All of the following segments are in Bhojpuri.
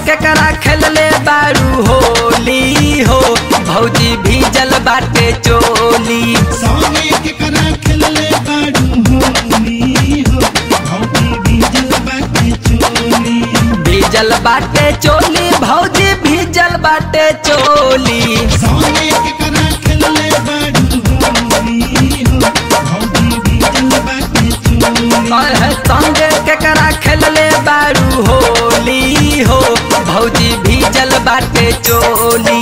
केकरा खेलले बारू होली हो भौजी भीजल बाटे चोली संगे केकरा खेलले बाड़ू होली हो भौजी भीजल बाटे चोली भीजल बाटे चोली भौजी भीजल बाटे चोली संगे केकरा खेलले बाड़ू होली हो भौजी भीजल बाटे चोली अहे संगे केकरा खेलले बारू होली हो भौजी भीजल बाटे चोली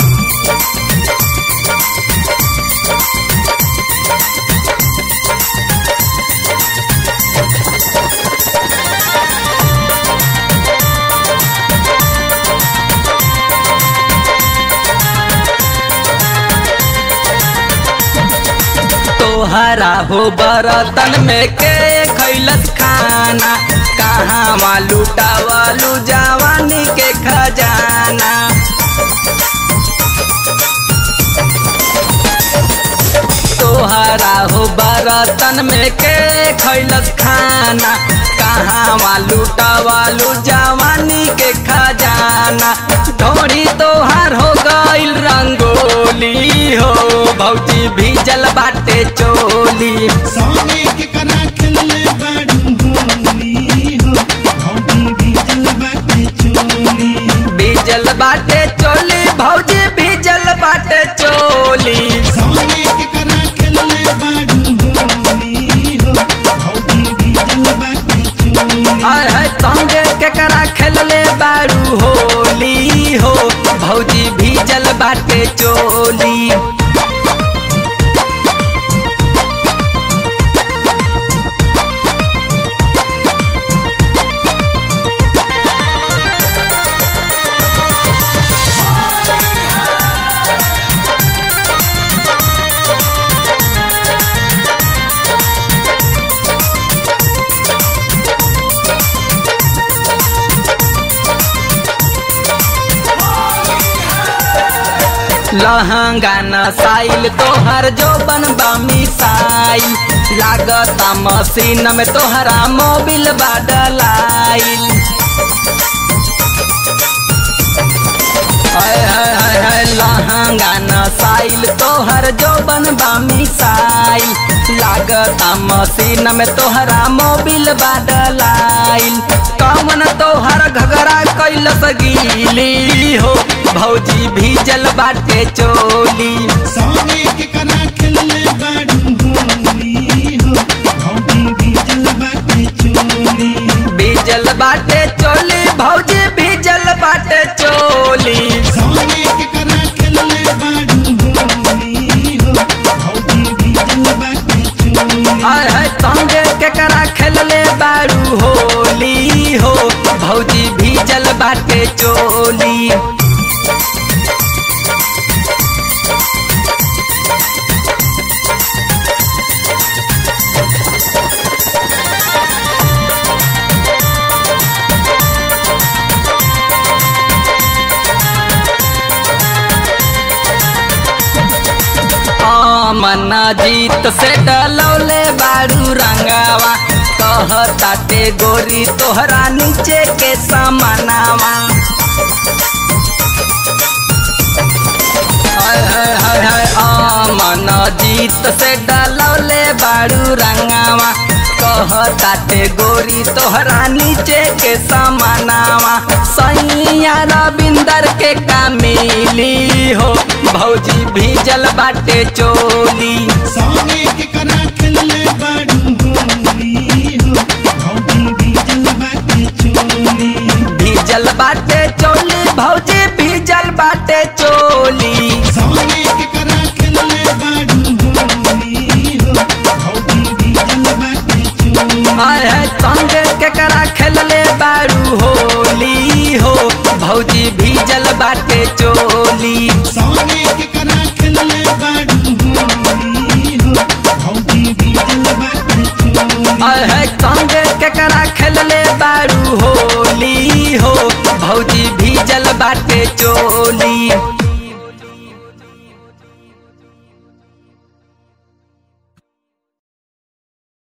तोहरा हो बरतन में के खैलस खाना कहाँ लुटावलू जवानी के खजाना तोहरा हो बरतन में के खैलस खाना कहाँ लुटावलू जवानी के खजाना ढोरी तोहार हो गइल रंगोली हो भौजी भीजल बाटे चोली संगे केकरा खेलले बाड़ू होली हो भौजी भीजल बाटे चोली भीजल बाटे चोली भौजी भीजल बाटे चोली संगे केकरा खेलले बाड़ू होली हो भौजी भीजल बाटे चोली हाय हाय संगे केकरा खेलले बारू होली हो भौजी भीजल बाटे चोली लहंगा नसाइल तोहर जो बनबा मिसाइल लागता मशीन में तोहरा मोबिल बाडलाइल हाय हाय हाय हाय लहंगा नसाइल तोहर जो बनबा मिसाइल लागता मशीन में तोहरा मोबिल बाडलाइल कमन तोहर घगरा कैलस गीली हो भौजी भीजल बाटे चोली संगे केकरा खेलले बाड़ू होली हो भौजी भीजल बाटे चोली भीजल बाटे चोली भौजी भीजल बाटे चोली संगे केकरा खेलले बाड़ू होली हो भौजी भीजल बाटे चोली हाय हाय संगे केकरा खेलले बारू होली हो भौजी भीजल बाटे चोली मन जीत से डलौले बारू रंगावा कहताटे गोरी तोहरा नीचे के समानावा हाय हाय हाय हाय मन जीत से डलौले बारू रंगावा कहताटे गोरी तोहरा नीचे के समानावा सैया रविंदर के कामिली हो भौजी भीजल बाटे चोली संगे केकरा खेलले बाड़ू होली हो भौजी भीजल बाटे चोली भीजल बाटे चोली भौजी भीजल बाटे चोली संगे केकरा खेलले बाड़ू होली हो भौजी भीजल बाटे चोली हाय हाय संगे केकरा खेलले बारू होली हो भौजी भीजल बाटे चोली संगे केकरा खेलले बाड़ू होली हो भौजी भीजल बाटे चोली हाय हाय संगे केकरा खेलले बारू होली हो भौजी भीजल बाटे चोली